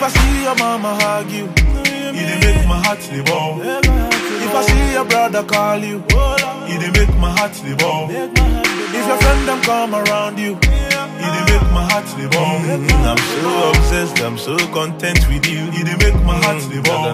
I see your mama hug you, it dey make my heart dey ball. If I see your brother call you, it dey make my heart dey ball. If your friend them come around you, it dey make my heart dey ball. I'm so obsessed, I'm so content with you, it dey make my heart dey ball.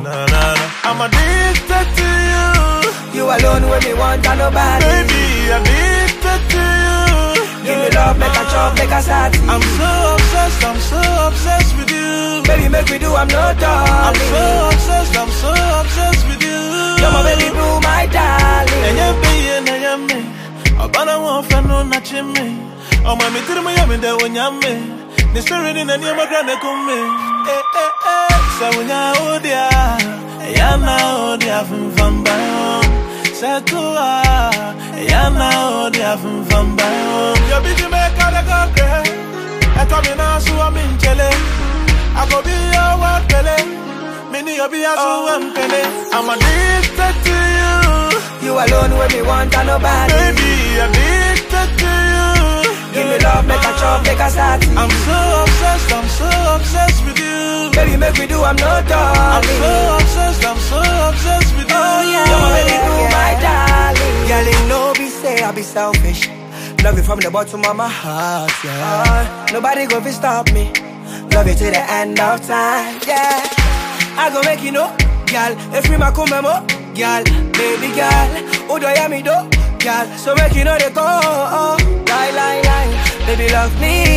I'm addicted to you, You alone when me want and nobody. baby, addicted to you. Give me love, make a chop, make a start. I'm so obsessed, I'm so obsessed with you. Baby, make me do, I'm not I'm so darling. obsessed, I'm so obsessed with you. You're my baby blue, my darling. Enye biye na yame, abana wa fano na chime. Ọmọ mi tiri mu yami de wonyame, ni spirit ni ni ọmọ grande kume. Eh eh eh, sa wonya odia, ya na odia funfamba yo. Sa tuwa, ya na odia funfamba yo. Yo bi di me kade go kre, eto mi na suwa mi nchele. I go be your world pele, me ni yo bi asu empele. I'm addicted to you. You alone when me want and nobody. Baby, addicted to you. Give me love, make a chop, make a start. I'm so obsessed, I'm so obsessed with you. Baby, make me do, I'm not I'm darling. so obsessed, I'm so obsessed with you. Oh yeah, you're my baby blue, my darling. Girl, you know be say I be selfish. Love you from the bottom of my heart, yeah. Uh, nobody go fi stop me. Love you till the end of time, yeah. I go make you know, girl. If we ma come mo, girl, baby girl. Who do you me do, girl? So make you know they go, oh, lie, lie, lie. Baby love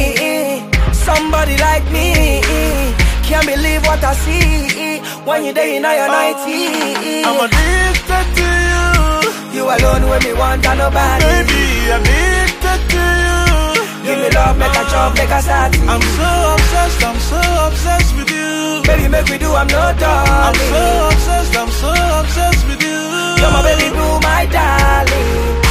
me, somebody like me. Can't believe what I see when you day in your 90. I'm addicted to you. You alone when me want and nobody. Baby, addicted to you. Give me love, make a chop, make a start. I'm so obsessed, I'm so obsessed with you. Baby, make we do, I'm not I'm darling. so obsessed, I'm so obsessed with you. You're my baby blue, my darling.